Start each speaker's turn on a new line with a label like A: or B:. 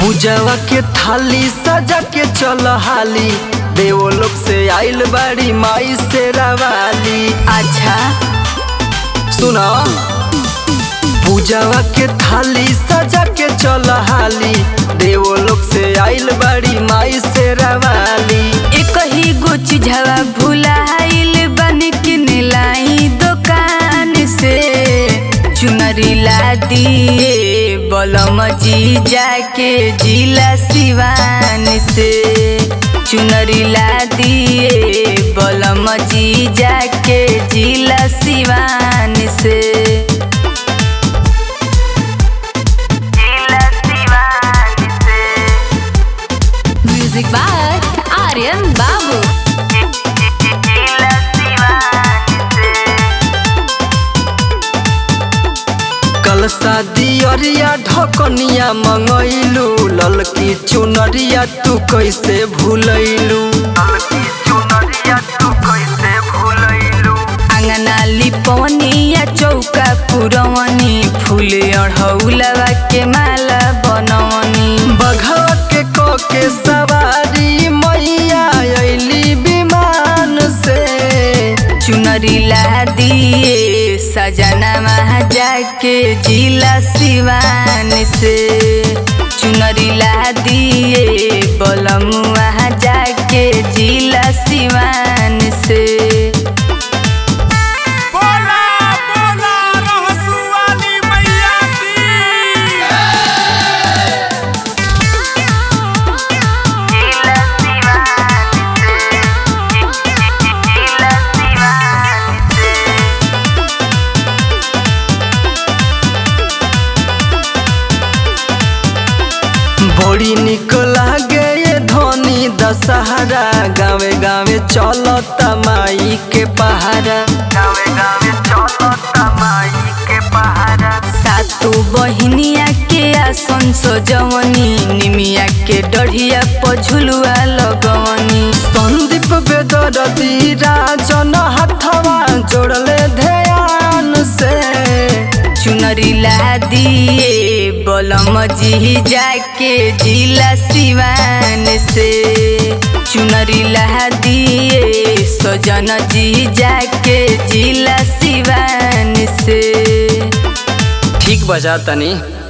A: पूजवा के थाली सजा के चल हाली देवो लोग से आइल बाड़ी माई से रवाली
B: अच्छा
A: सुना पूजवा के थाली सजा के चल हाली देवो लोग से आइल बाड़ी माई से रवाली
B: एक ही गो चीजवा भुलाइल बन के लाई दुकान से चुनरी ला दिए बलम जी जाके जिला सिवान से चुनरी ला दिए बलम जी जाके जिला सिवान से जिला सिवान से
C: म्यूजिक बाय आर्यन बाबू
A: कल शादी अरिया ढकनिया मंगैलू ललकी चुनरिया तू कैसे भूलैलू
B: अंगना लिपवनिया चौका पुरवनी फूल अढ़ौलवा के माला बनवनी
A: बघवा के क के सवारी मैया अइली विमान से
B: चुनरी ला दिए सजना वहाँ जाके जिला सिवान से चुनरी ला दिए बलम वहाँ जाके जिला सिवान से
D: बोला बोला रहसु वाली मैया की
A: बड़ी निक लागे ये धनी दशहरा गावे गावे चलता माई के पहाड़ा गावे गावे चलता माई के पहाड़ा
B: सातु बहिनिया के आसन सजवनी निमिया के डढ़िया पझुलुआ लगवनी
A: संदीप बेदरदी राजन हथवा जोड़ले ध्यान से
B: चुनरी ला दिए बलम जी जाके जिला सिवान से चुनरी ला दिए सजन जी जाके जिला सिवान से
A: ठीक बजा तनी